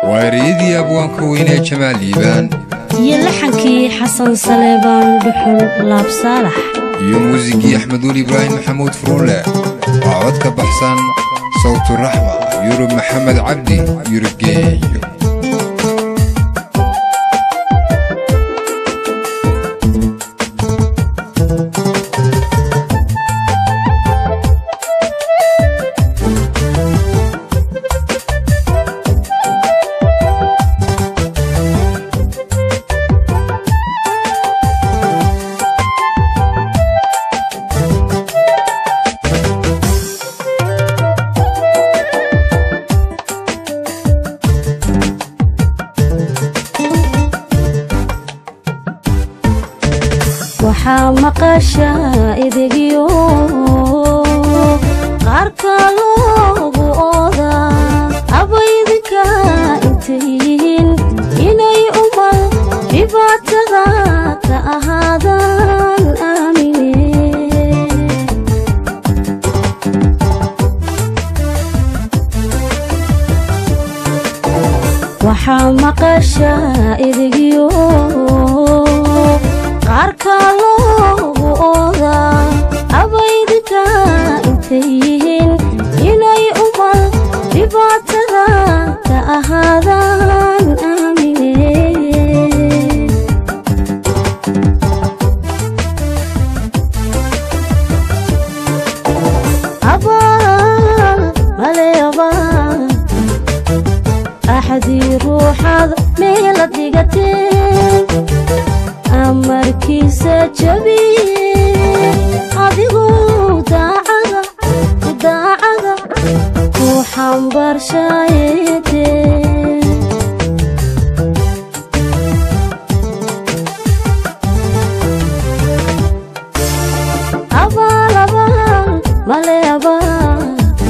waa ereyadii abwaanka weynee jamaal liibaan iyo laxankii xasan saleebaan dhuxul laab saalax iyo muusigii axmeduul ibraahim maxamuud furuule waa cod ka baxsan sawtu raxma yurub maxamed cabdi yurubgeeyo waxaa maqasha idegyo qaarka loogu ooda abaydinka intay yihiin inay umal dhibaatada ka ahaadaan aamine waxaa maqasha idegyo qaarka loogu ooda abaydinka intay yihiin inay umal dhibaatada ka ahaadaan aamine abaal male abaal axadii ruuxaad meela dhigateen amarkiisa jabiye adiguu daacada daacada ku xambaarshayete abaal abaal male abaal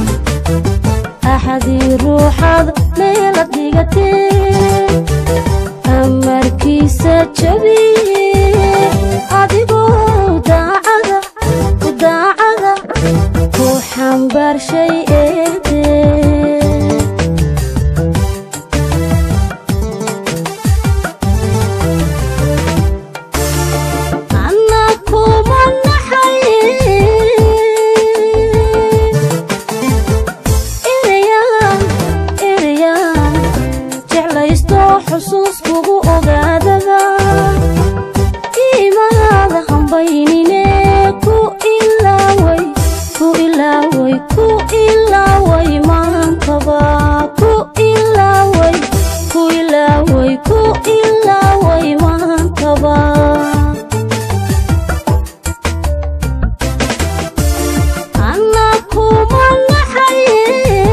axadii ruuxaad meela dhigateen amarkiisa jabiye adigoo daacada daacada ku xambaarshay eede anna kuma naxaye ereyaan ereyaan jeclaysto xusuus kugu ogaadada iimaada hambaynine ku ilaaway ku ilaaway ku ilaaway maantaba ku ilaaway ku ilaaway ku ilaaway maantaba anna kuma naxaye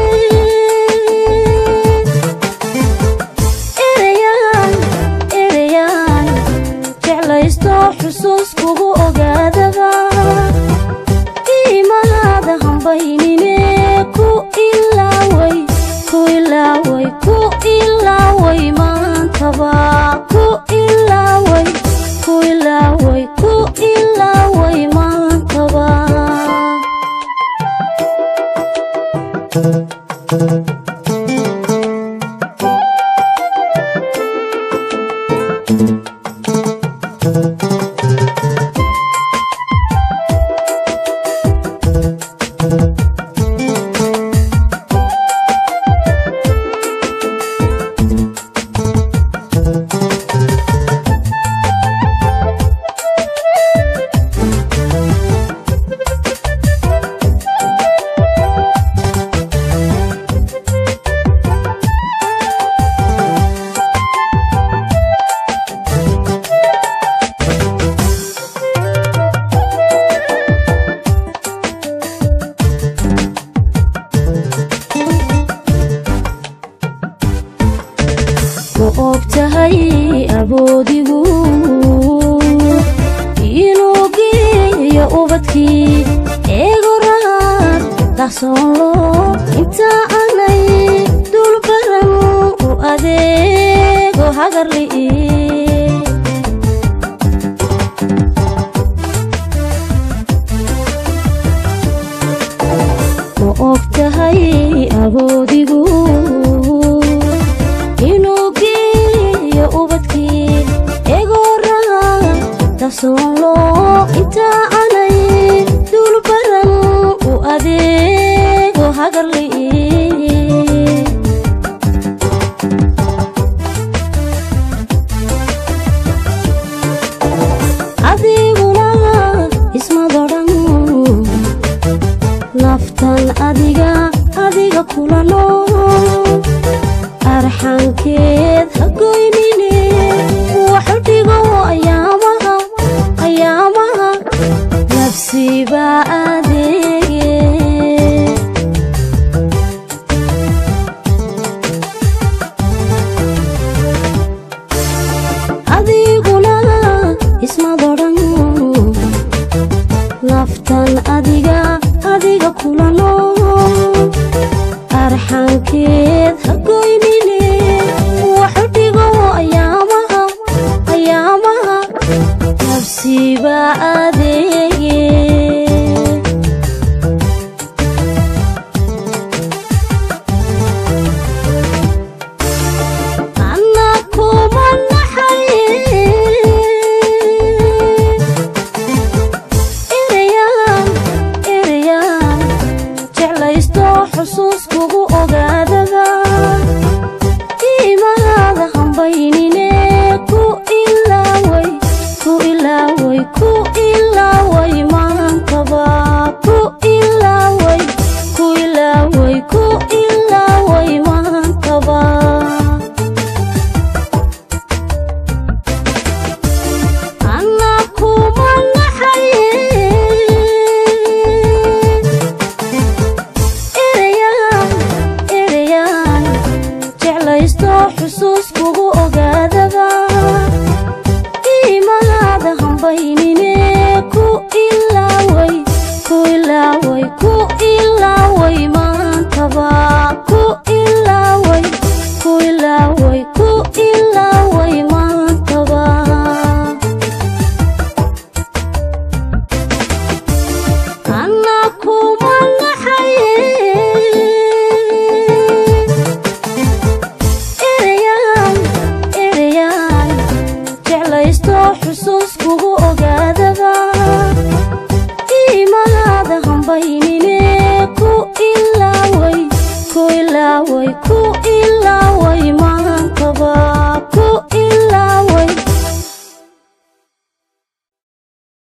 ereyaan ereyaan jeclaysto xusuus kugu ogaadaba iimaada hambaynine ku ilaaway ku ilaaway ku ilaaway maantaba ku ilaaway ku ilaaway ku ilaaway maantaba ma og tahay aboodigu inuu geeyo ubadkii eego raad dahsoonlo inta aanay dulbaran u adeego hagarli'i ma og tahay aboodigu ogsoonlo intaa anay duulbaran u adeego hagarli adiguna ismadodhan naftan adiga adiga kula nool arxankeed hagoynine waxu dhigo ayaamaha ayaamaha nafsibaa adeege adiguna ismadodhan naftan adiga adiga kula nool arxankeed hagoynine waxu dhigo ayaamaha ayaamaha nafsibaa adeege anna kuma naxaye ereyaan ereyaan jeclaysto xusuus kugu ogaadaba iimaada hambaynine ku ilaaway ku ilaaway ku ilaaway maantaba ku ilaaway ku ilaaway ku ilaaway maantaba anna kuma naxaye ereyaan ereyaan jeclaysto xusuus kugu ogaadaba iimaada hambaynine ku ilaaway ku ilaaway ku ilaaway maantaba ku ilaaway ku ilaaway ku ilaaway maantaba anna kuma naxaye ereyaan ereyaan jeclaysto xusuus kugu ogaadaba iimaada hambaynine ku ilaaway ku ilaaway ku ilaaway